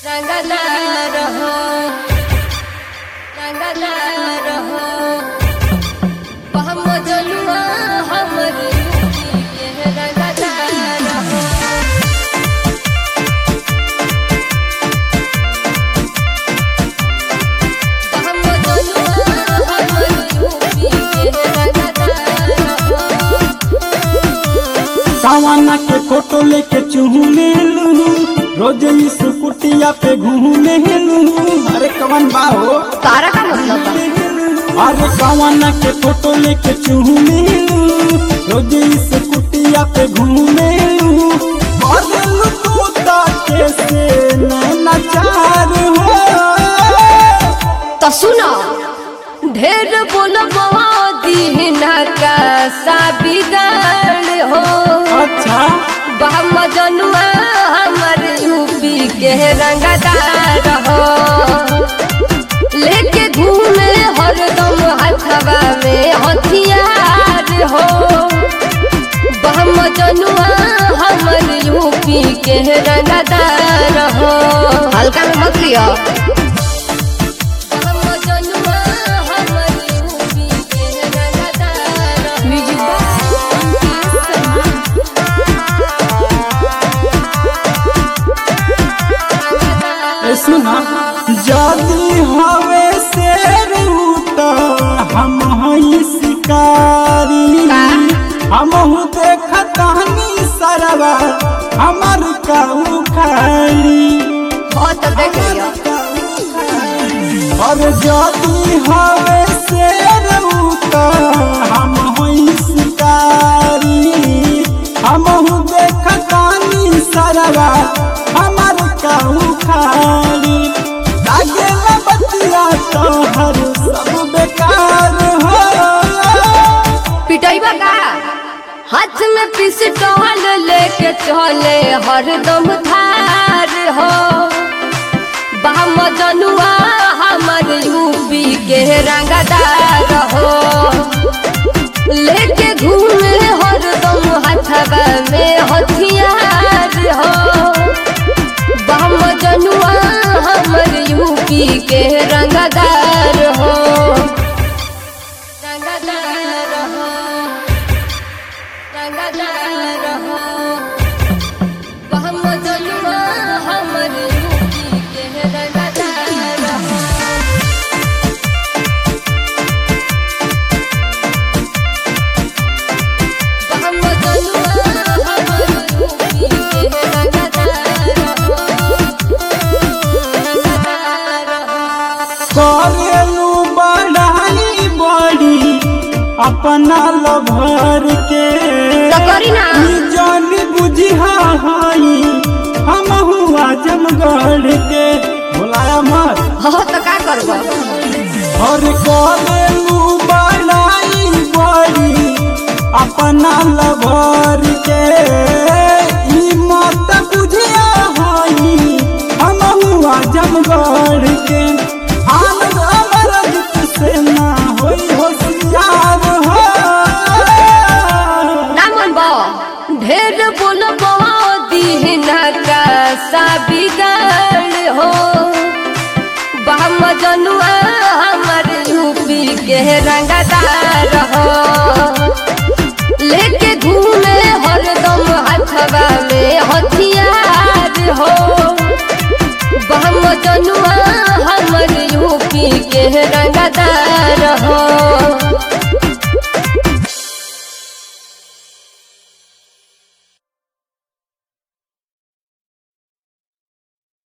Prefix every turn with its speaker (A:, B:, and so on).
A: रंगदार हो रंगदार हो हम जनुआ हमर यूपी के रंगदार हो हम जनुआ हमर यूपी के रंगदार हो
B: सावाना के फोटो लेके चूमे लू रोज इस कुटिया पे घूमे लू अरे कवन बाहो
A: तारा का मतलब बा
B: अरे सावाना के फोटो लेके चूमे लू रोज इस कुटिया पे घूमे लू बदल तू ताके से नचार हो
A: तो सुनो ढेर बोलबो दीना का साबिदार हो
B: अच्छा
A: बहम जनुआ हमर यूपी के रंगदार हो लेके घूमे हरदम हथवा में हथियार हो बहम जनुआ हमर यूपी के रंगदार हो हल्का में मत लियो हम जनुआ हमर यूपी के रंगदार म्यूजिक
B: ए सुना जदी हवे शेर तो हम हई शिकारी हमहू देखतानी सरवा हमर काऊ खाली
A: हो तो देख लियो
B: और जदी हवे शेर तो हम हई शिकारी हमहू देखतानी सरवा हमर काऊ खाली लागे बतिया तो हर सब बेकार हो
A: पिटाइबा का हाथ में पिस्टल लेके चले हरदम धार हो बाम जनुआ हमर यूपी के रंगदार हो लेके घूमे हरदम हथवा में हथियार हो बाम जनुआ हमर यूपी के रंगदार हो रंगदार हो रंगदार हो हम जनुआ हमर यूपी के रंगदार हो हम जनुआ हमर यूपी के रंगदार हो रंगदार हो
B: करेलू बढ़ाई बड़ी अपना लभर के
A: तो करी ना।
B: ई जान बुझिहा हई हम हुआ जमगढ़ के बुलाया मत
A: हो तो का करबो
B: और करेलू बढ़ाई बड़ी अपना लभर के ई मत बुझिया हई हम हुआ जमगढ़ के आनंद अमरजित से ना होई होशियार हो
A: ना मनबो ढेर बोलबो दीना का साबिगार हो बाम जनुआ हमर यूपी के रंगदार हो लेके घूमे हरदम हथवा में हथियार हो बाम जनुआ हमर यूपी के रंगदार हो